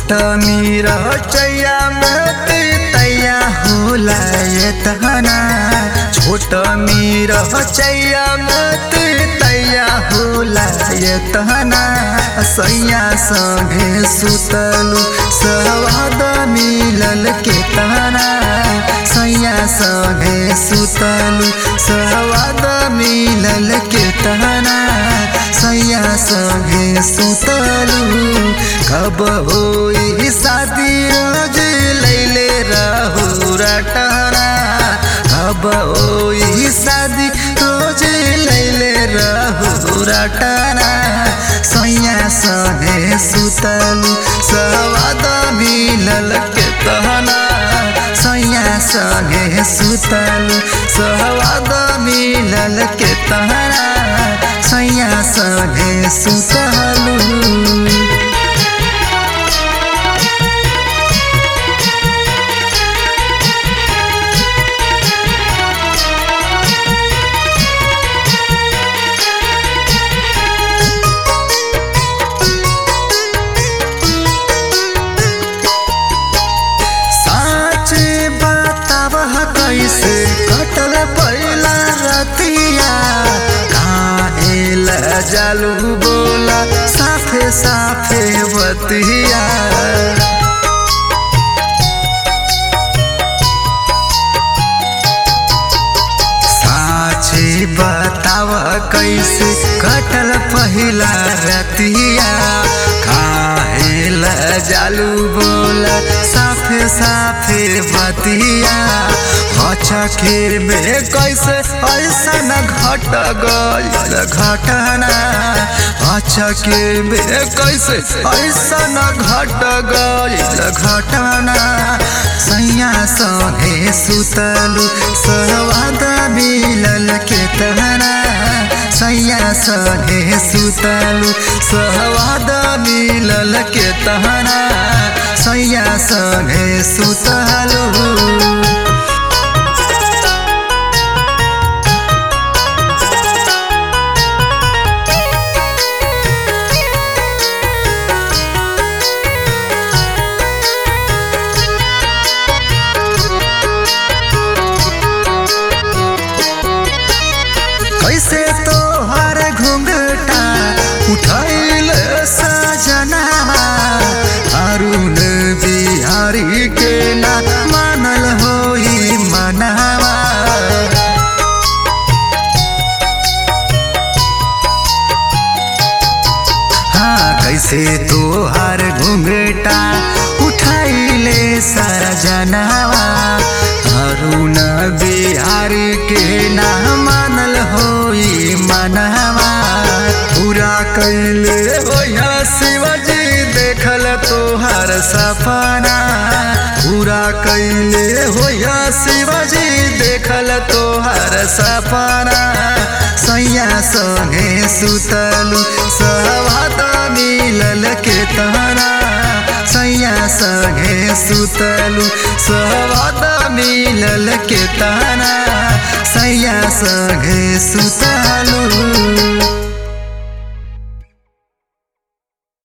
छोट मीरा चैया मत तैया होला ये तहना छोट मीरा चैया मत तैया होला ये तहना सैया संगे सुतलू सवाद मिलल के तहना सैया संगे सुतलू सवाद मिलल के तहना सैया संगे सुतलू कब होई शादी रोज लैले रहू रटना कब होई शादी रोज लैले रहू रटना सैया संगे सुतलू सवाद मिलल के तहना सैया संगे सुतलू सवाद मिलल के तहना सैया संगे सुतलू साँच बताब कैसे कटल पहिला रतिया काहेल जालू बोला साफे साफे बतिया साँचे बताव कैसे कटल पहिला रतिया काहेल जालू बोला साफे साफे बतिया हचखेर में कैसे ऐसा न घट गईल घटना हचखेर में कैसे ऐसा न घट गईल घटना सैया संगे सुतलू सहवाद मिलल के तहना सैया संगे सुतलू सहवाद मिलल के तहना सैया संगे सुतलू कैसे तोहर घुंघटा उठैल सजना अरुण बिहारी के ना मानल होई मनावा हाँ कैसे तोहर घुंघटा उठैले सरजनावा अरुण बिहारी के ना मानल होई मनवा पूरा कैले होया शिवजी देखल तोहर सपना पूरा कैले होया शिवजी देखल तोहर सपना सैया संगे सुतलू सहवाद मिलल के तहना सैया संगे सुतलू सहवाद मिलल के तहना सैया संगे सुतलू